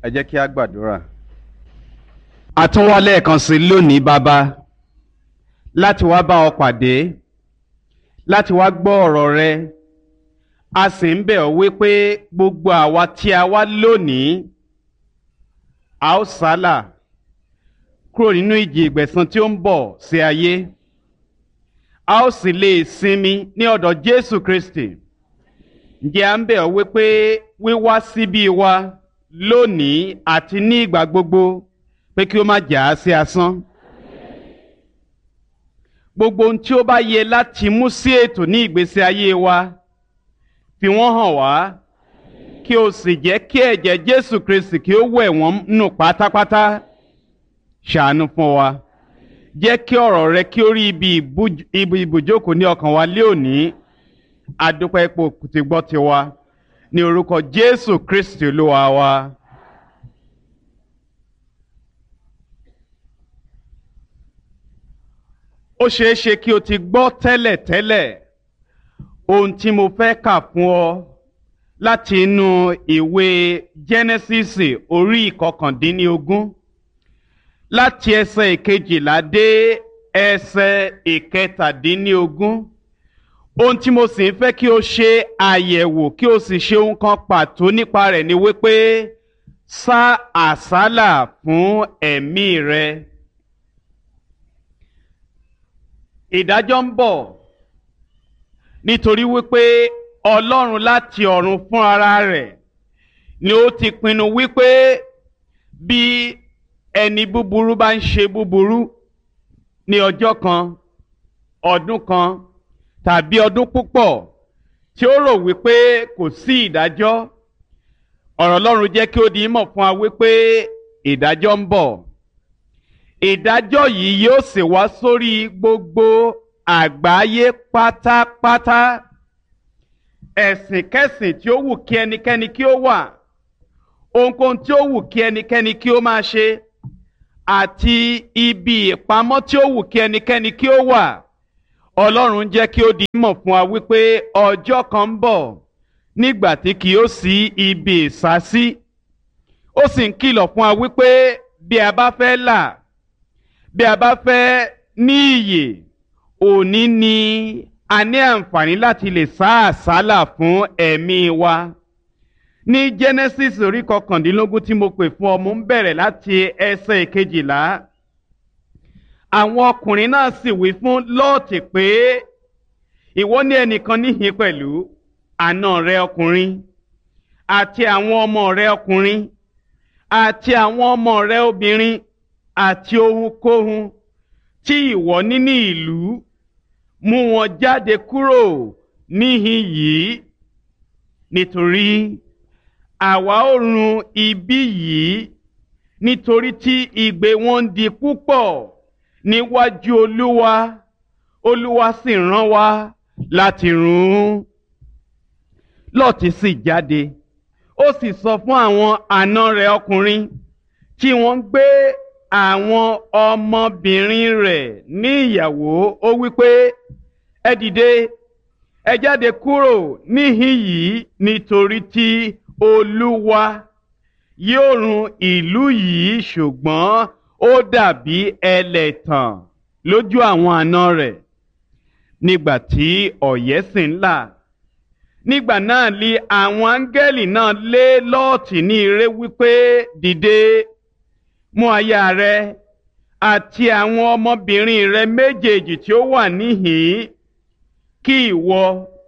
ẹ jẹ́ kí a gbàdúrà. a tún wá lẹ́ẹ̀kan sí lónìí bàbá láti wá bá ọ pàdé láti wá gbọ́ ọ̀rọ̀ rẹ a sì ń bẹ̀ ọ́ wípé gbogbo àwa tí a wá lónìí a ó sálà kúrò nínú ìjì ìgbẹ̀san tí ó ń bọ̀ sí ayé a ó sì lè sinmi ní ọ̀dọ̀ Jésù Kristi ǹjẹ́ à ń bẹ̀ ọ́ wípé wíwá síbí wa lónìí àti ní ìgbà gbogbo pé kí ó má jà á sí asán. gbogbo ohun tí ó bá yẹ láti mú sí ètò ní ìgbésí ayé wa fi wọ́n hàn wá kí o sì jẹ́ kí ẹ̀jẹ̀ Jésù Kristi kí ó wẹ̀ wọ́n nù pátápátá ṣàánú fún wa jẹ́ kí ọ̀rọ̀ rẹ kí ó rí ibi ìbùjókòó ní ọkàn wa lé òní adúpẹ́ ipò tí gbọ́ ti wa ní orúkọ Jésù Kristi Olúwa wa. ó ṣeé ṣe kí o ti gbọ́ tẹ́lẹ̀ tẹ́lẹ̀ ohun tí mo fẹ́ kà fún ọ láti inú ìwé Jẹ́nẹ́sísì orí ìkọkàndínlógún láti ẹsẹ̀ ìkejìlá dé ẹsẹ̀ ìkẹtàdínlógún ohun tí mo sì ń fẹ́ kí o ṣe àyẹ̀wò kí o sì ṣe ohun kan pàtó nípa rẹ̀ ni wípé sá àsálà fún ẹ̀mí rẹ. ìdájọ́ ń bọ̀ nítorí wípé Ọlọ́run láti ọ̀run fún ara rẹ̀ ni ó ti pinnu wípé bí ẹni búburú bá ń ṣe búburú ní ọjọ́ kan ọdún kan tàbí ọdún púpọ̀ tí ó rò wípé kò sí ìdájọ́ ọ̀rọ̀ Ọlọ́run jẹ́ kí ó di mọ̀ fún wa wípé ìdájọ́ ń bọ̀ ìdájọ́ yìí yóò sì wá sórí gbogbo àgbáyé pátápátá ẹ̀sìnkẹ́sìn tí ó wù kí ẹnikẹ́ni kí ó wà ohunkóhun tí ó wù kí ẹnikẹ́ni kí ó máa ṣe àti ibi ìpamọ́ tí ó wù kí ẹnikẹ́ni kí ó wà Ọlọ́run jẹ́ kí ó di mọ̀ fún wa wípé ọjọ́ kan ń bọ̀ nígbà tí kì yóò sí ibi ìsásí ó sì ń kìlọ̀ fún wa wípé bí a bá fẹ́ là bí a bá fẹ́ ní iyè òní ni a ní àǹfààní láti lè sá àsálà fún ẹ̀mí wa ní Genesis orí kọkàndínlógún tí mo pè fún ọ mo ń bẹ̀rẹ̀ láti ẹsẹ̀ ìkejìlá àwọn ọkùnrin náà sì wí fún Lọ́ọ̀tì pé ìwọ ní ẹnìkan níhìn pẹ̀lú àna rẹ ọkùnrin àti àwọn ọmọ rẹ ọkùnrin àti àwọn ọmọ rẹ obìnrin àti ohunkóhun tí ìwọ ní ní ìlú mú wọn jáde kúrò níhìn yìí nítorí àwa ó run ibi yìí nítorí tí igbe wọn ń di púpọ̀ níwájú olúwa olúwa sì rán wa láti run ún lọ́ọ̀tì sì jáde ó sì sọ fún àwọn àna rẹ̀ ọkùnrin tí wọ́n ń gbé àwọn ọmọbìnrin rẹ̀ ní ìyàwó ó wípé ẹ dìde ẹ jáde kúrò níhìn yìí nítorí tí olúwa yóò run ìlú yìí ṣùgbọ́n ó dàbí ẹlẹ́tàn lójú àwọn àna rẹ̀ nígbà tí ọ̀yẹ́ sì ń là nígbà náà li àwọn áńgẹ́lì náà lé lọ́ọ̀tì ní ire wípé dìde mú aya rẹ àti àwọn ọmọbìnrin rẹ méjèèjì tí ó wà níhìn kí ìwọ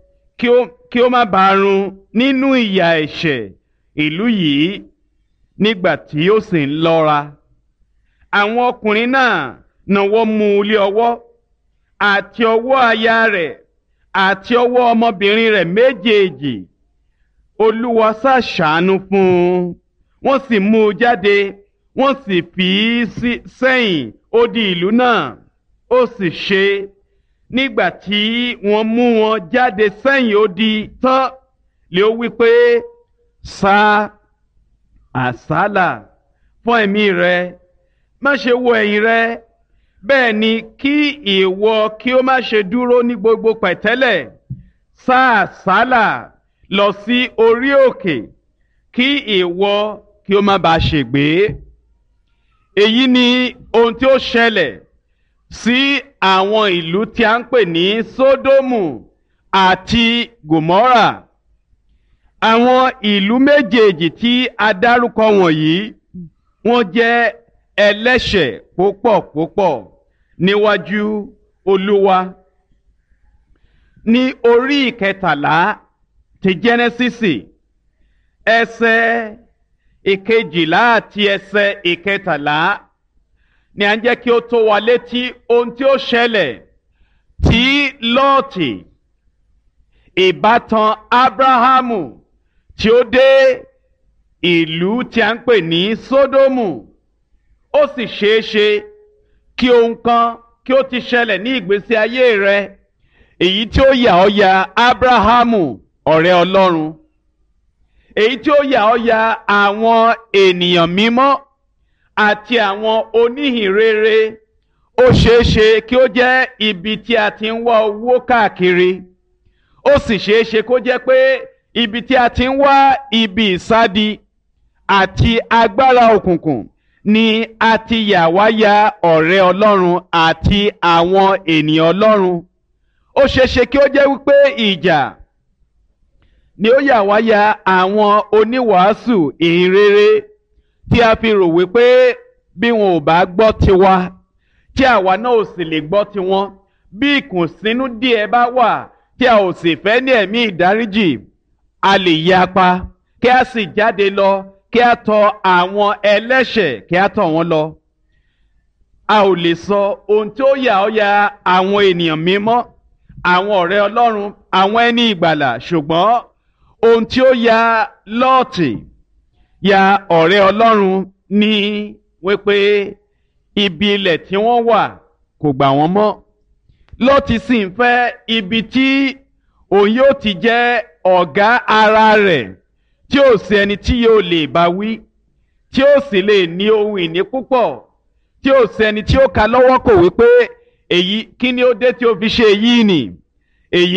kí ó má bàa run nínú ìyà ẹ̀ṣẹ̀ ìlú yìí nígbà tí ó sì ń lọ́ra àwọn ọkùnrin náà náwó mú un lé ọwọ́ àti ọwọ́ aya rẹ̀ àti ọwọ́ ọmọbìnrin rẹ̀ méjèèjì olúwa ṣàṣàánú fún un wọ́n sì mú un jáde wọ́n sì fi í sẹ́yìn odi ìlú náà ó sì ṣe nígbà tí wọ́n mú wọn jáde sẹ́yìn odi tán lé ó wí pé sá àsálà fún ẹ̀mí rẹ má ṣe wo ẹ̀yìn rẹ bẹ́ẹ̀ ni kí ìwọ kí ó má ṣe dúró ní gbogbo pẹ̀tẹ́lẹ̀ sá àsálà lọ sí orí òkè kí ìwọ kí ó má bàa ṣègbé èyí ni ohun tí ó ṣẹlẹ̀ sí àwọn ìlú tí a ń pè ní sódómù àti gòmórà àwọn ìlú méjèèjì tí a dárúkọ wọ̀nyí wọ́n jẹ́ ẹlẹ́ṣẹ̀ púpọ̀ púpọ̀ níwájú olúwa ní orí ìkẹtàlá ti jẹ́nẹ́sísì ẹsẹ̀ ìkejìlá àti ẹsẹ̀ ìkẹtàlá ni à ń jẹ́ kí ó tó wa létí ohun tí ó ṣẹlẹ̀ tí lọ́ọ̀tì ìbátan ábráhámù tí ó dé ìlú tí a ń pè ní sódómù ó sì ṣeé ṣe kí ohun kan kí ó ti ṣẹlẹ̀ ní ìgbésí ayé rẹ èyí tí ó yà ọ́ ya ábráhámù ọ̀rẹ́ ọlọ́run èyí tí ó yà ọ́ ya àwọn ènìyàn mímọ́ àti àwọn oníhìnrere ó ṣeé ṣe kí ó jẹ́ ibi tí a ti ń wá owó káàkiri ó sì ṣeé ṣe kó jẹ́ pé ibi tí a ti ń wá ibi ìsádi àti agbára òkùnkùn ni a ti yà wá ya ọ̀rẹ́ ọlọ́run àti àwọn ènìyàn ọlọ́run ó ṣeé ṣe kí ó jẹ́ wípé ìjà ni ó yà wá ya àwọn oníwàásù ìhìnrere tí a fi rò wípé bí wọn ò bá gbọ́ tiwa tí àwa náà ò sì lè gbọ́ tiwọn bí ìkùnsínú díẹ̀ bá wà tí a ò sì fẹ́ ní ẹ̀mí ìdáríjì a lè yapa kí a sì jáde lọ kí a tọ̀ àwọn ẹlẹ́ṣẹ̀ kí a tọ̀ wọ́n lọ. a ò lè sọ ohun tí ó yà ọ́ ya àwọn ènìyàn mímọ́ àwọn ọ̀rẹ́ ọlọ́run àwọn ẹni ìgbàlà ṣùgbọ́n ohun tí ó ya lọ́ọ̀tì ya ọ̀rẹ́ ọlọ́run ní wípé ibi ilẹ̀ tí wọ́n wà kò gbà wọ́n mọ́ lọ́ọ̀tì sì ń fẹ́ ibi tí òun yóò ti jẹ́ ọ̀gá ara rẹ̀ tí ó sì ẹni tí yóò lè bá wí tí ó sì lè ní ohun ìní púpọ̀ tí ó sì ẹni tí ó ka lọ́wọ́ kò wípé èyí kí ni ó dé tí ó fi ṣe èyí nì